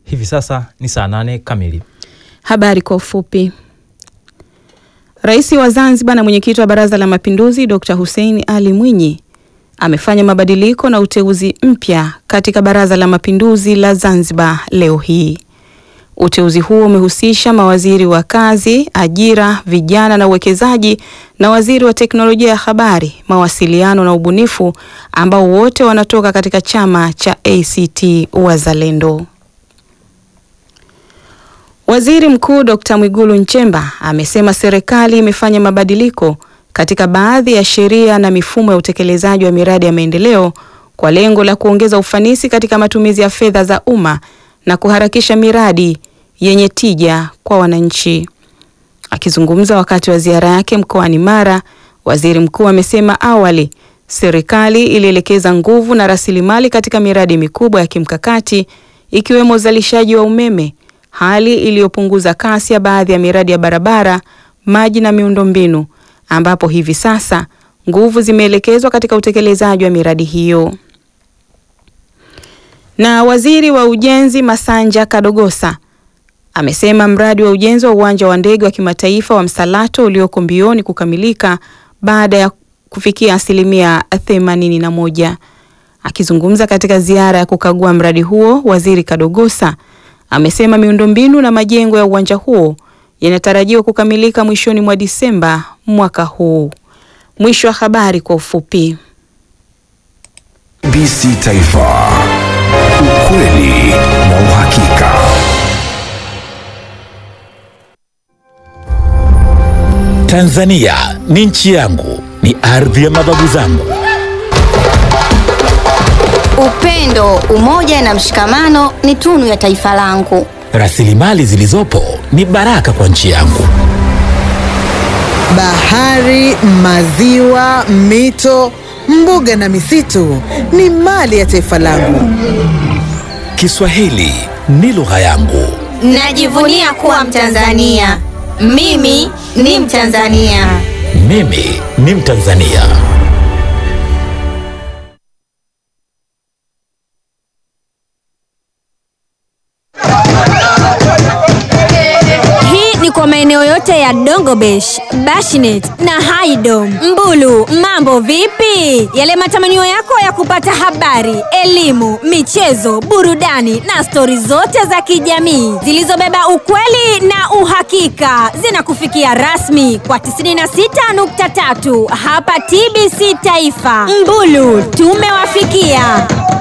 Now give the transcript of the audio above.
Hivi sasa ni saa nane kamili. Habari kwa ufupi. Rais wa Zanzibar na mwenyekiti wa Baraza la Mapinduzi Dr. Hussein Ali Mwinyi amefanya mabadiliko na uteuzi mpya katika Baraza la Mapinduzi la Zanzibar leo hii. Uteuzi huo umehusisha mawaziri wa kazi, ajira, vijana na uwekezaji na waziri wa teknolojia ya habari, mawasiliano na ubunifu ambao wote wanatoka katika chama cha ACT Wazalendo. Waziri Mkuu Dr. Mwigulu Nchemba amesema serikali imefanya mabadiliko katika baadhi ya sheria na mifumo ya utekelezaji wa miradi ya maendeleo kwa lengo la kuongeza ufanisi katika matumizi ya fedha za umma na kuharakisha miradi yenye tija kwa wananchi. Akizungumza wakati wa ziara yake mkoani Mara, Waziri Mkuu amesema awali serikali ilielekeza nguvu na rasilimali katika miradi mikubwa ya kimkakati ikiwemo uzalishaji wa umeme, hali iliyopunguza kasi ya baadhi ya miradi ya barabara, maji na miundombinu ambapo hivi sasa nguvu zimeelekezwa katika utekelezaji wa miradi hiyo. Na waziri wa ujenzi Masanja Kadogosa amesema mradi wa ujenzi wa uwanja wa ndege wa kimataifa wa Msalato ulioko mbioni kukamilika baada ya kufikia asilimia themanini na moja. Akizungumza katika ziara ya kukagua mradi huo, waziri Kadogosa amesema miundombinu na majengo ya uwanja huo yanatarajiwa kukamilika mwishoni mwa Disemba mwaka huu. Mwisho wa habari kwa ufupi. TBC Taifa, ukweli na uhakika. Tanzania ni nchi yangu, ni ardhi ya mababu zangu. Upendo, umoja na mshikamano ni tunu ya taifa langu. Rasilimali zilizopo ni baraka kwa nchi yangu. Bahari, maziwa, mito, mbuga na misitu ni mali ya taifa langu. Kiswahili ni lugha yangu. Najivunia kuwa Mtanzania. Mimi ni Mtanzania. Mimi ni Mtanzania. Hii ni kwa maeneo yote ya Dongobesh, Bashinet na Haidom. Mbulu, mambo vipi? Yale matamanio yako ya kupata habari, elimu, michezo, burudani na stori zote za kijamii zilizobeba ukweli na uhakika zinakufikia rasmi kwa 96.3 hapa TBC Taifa. Mbulu, tumewafikia.